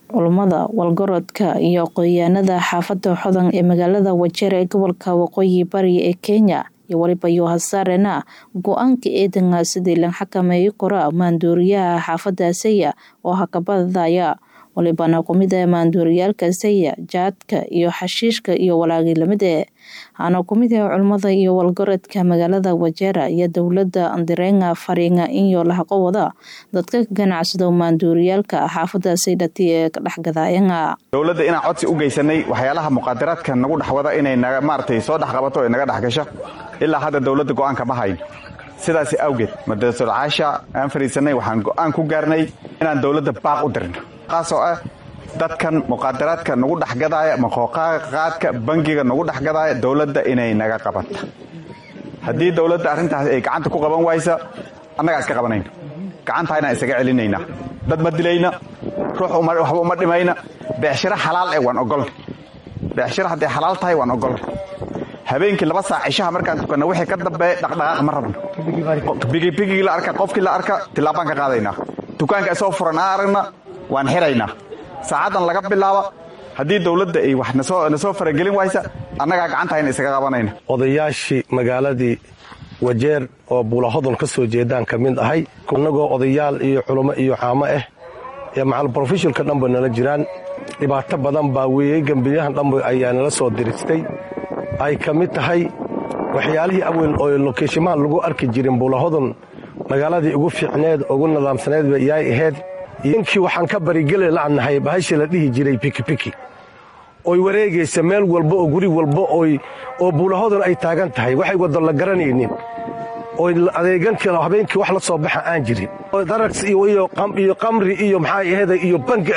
culummada walgarodka iyo aqoonyahanada xaafada xodan ee magaalada wajeer ee gobolka waqooyi bari ee kenya iyo waliba yohasaarena go-aanka eedanga sidii la xakameeyo kora maanduuriyaha xaafada saya oo hakabadaya walibana kumida maanduuriyaalka saya jaadka iyo xashiishka iyo walaagilamide hana kumida culummada iyo walgarodka magaalada wajeera iyo dowlada andirenga fariinga iyo lahaqo wada dadka ganacsado maanduuriyaalka xaafada saydhati ee kadhexgadaayanga dowladda inaan codsi u geysanay waxyaalaha muqaadaraadka nagu dhexwada inay maaragtay soo dhexqabato ee naga dhexgasho ilaa hadda dowladda go-aanka ma hayn sidaas awgeed madrasul caasha aan fariisanay waxaan go-aan ku gaarnay inaan dowladda baaq u dirno kaasoo ah dadkan muqaadaraadka nagu dhexgadaaya maqooqaadka bangiga nagu dhexgadaaya dowladda inay naga qabata haddii dowladda arrintaas ay gacanta ku qaban waysa annagaa iska qabanayna gacantaa inaan isaga celinaynaa dad ma dilayna ruux waxba uma dhimayna beecshiro xalaal eh waan ogolna beecshiro hadday xalaal tahay waan ogolna habeenkii laba saac cishaha markaan tukanna wixii ka dambeeya dhaqdhaqaaq ma rabno bigibigigii la arka qofkii la arka tillaabaan ka qaadaynaa dukaanka isoo furan aan aragna waan xiraynaa saacaddan laga bilaaba haddii dowladda ay wax na soo faragelin waysa annagaa gacantahayna isaga qabanayna odayaashii magaaladii wajeer oo buulahodol ka soo jeedaan ka mid ahay annagoo odayaal iyo culummo iyo caamo ah ee macal brofesholka dhanba nala jiraan dhibaato badan baa weeyey gembiyahan dhanba ayaa nala soo diristay ay ka mid tahay waxyaalihii awel oo lokeeshimaha lagu arki jirin buulahodol magaaladii ugu fiicneed ugu nidaamsaneedba yaay ahayd inkii waxaan ka barigeli la'nahay bahasha la dhihi jiray pikipiki oy wareegaysa meel walba oo guri walba oo buulahodon ay taagan tahay waxay waddo la garanaynin oy adeegankii habeenkii wax la soo baxa aan jirin darags iyo qamri iyo maxaa aheda iyo bangi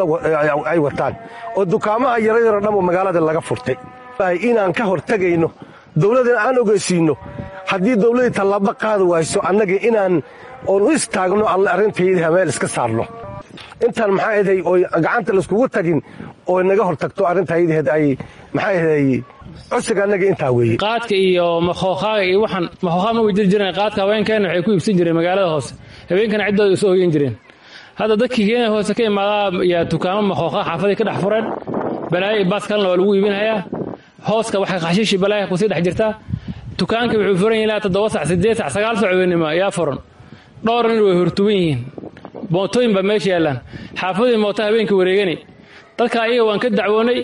ay wataan oo dukaamaha yaryaro dhanba magaalada laga furtay inaan ka hor tegayno dowladdan aan ogeysiinno haddii dowladdii tallaabo qaadi wayso annaga inaan oon u istaagno alle arrintayda meel iska saarno intaan maxaa aday oy gacanta laiskugu tagin oo naga hor tagto arrintaydaheed ay maxaa aday codsiga annaga intaa weeye qaadka iyo makhookhaaga iyo waxaan makhookhaa ma way jiri jireen qaadka haweenkeenna waxay ku iibsan jireen magaalada hoose habeenkana ciddooda isu hoyan jireen hadda dadkii kenya hoose ka imaadaa yaa dukaamo makhookhaa xaafaday ka dhex fureen balaayo iyo baas kalena waa lagu iibinayaa hooska waxay khashiishi balaaya kusii dhex jirtaa dukaankii wuxuu furan yahi ilaa toddoba sac siddeed sac sagaal sac weynima yaa furan dhowr nin way hortuban yihiin mootooyin baa meesha yaallaan xaafadii mooto habeenkii wareegani dadka ayaga waan ka dacwoonay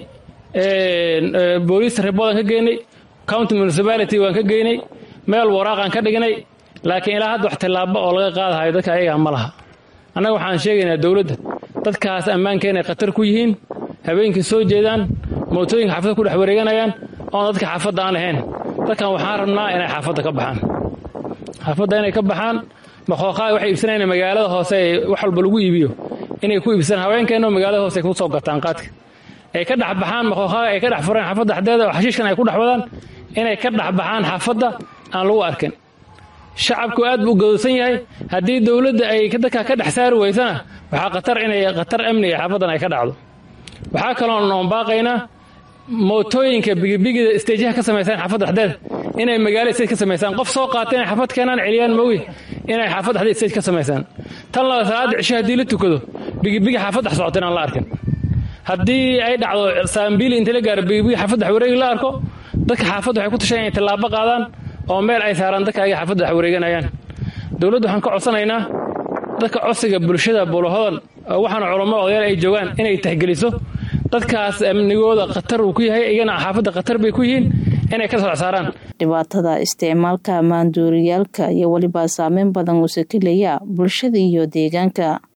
booliis riboodan ka geynay county municipality waan ka geynay meel waraaqaan ka dhignay laakiin ilaa hadda wax tillaabo oo laga qaadahayo dadka ayagaa ma laha annaga waxaan sheegaynaa dowladda dadkaas ammaankeenay khatar ku yihiin habeenkii soo jeedaan mootooyinka xaafadda ku dhex wareeganayaan oon dadka xaafadda aan lahayn dadkan waxaan rabnaa inay xaafadda ka baxaan xaafadda inay ka baxaan makhooqaa waxay iibsanayaan magaalada hoose ee wax walba lagu iibiyo inay ku iibsadaan haweenkeenno magaalada hoose ay ku soo gataan qaadka ay ka dhex baxaan makhooqaaga ay ka dhex fureen xaafadda xdeeda oo xashiishkan ay ku dhex wadaan inay ka dhex baxaan xaafadda aan lagu arkin shacabku aad buu gadoosan yahay haddii dowladda ay dadka ka dhex saari weysana waxaa khatar inay khatar amniga xaafaddan ay ka dhacdo waxaa kaloo noon baaqaynaa mootooyinka bigibigida isteejaha ka samaysaan xaafadda dhexdeeda inay magaalo stage ka samaysaan qof soo qaata inay xaafad keenaan celiyaan moogi inay xaafad dhexdeed stage ka samaysaan tan laba salaada cisho haddii la tukado bigibigi xaafad dhex socota inaan la arkin haddii ay dhacdo saambiili inta la gaaro bigibigi xaafad dhex wareegi la arko dadka xaafadda waxay ku tashan inay tallaabo qaadaan oo meel ay saaraan dadka ayaga xaafadda dhex wareeganayaan dowladdu waxaan ka codsanaynaa dadka codsiga bulshada buulahodan waxaana culamo odayaal ay joogaan inay tahgeliso dadkaas amnigooda khatar uu ku yahay iyagana xaafadda khatar bay ku yihiin inay ka soo saaraan dhibaatada isticmaalka maanduuriyaalka iyo weliba saameyn badan uuse kelaya bulshada iyo deegaanka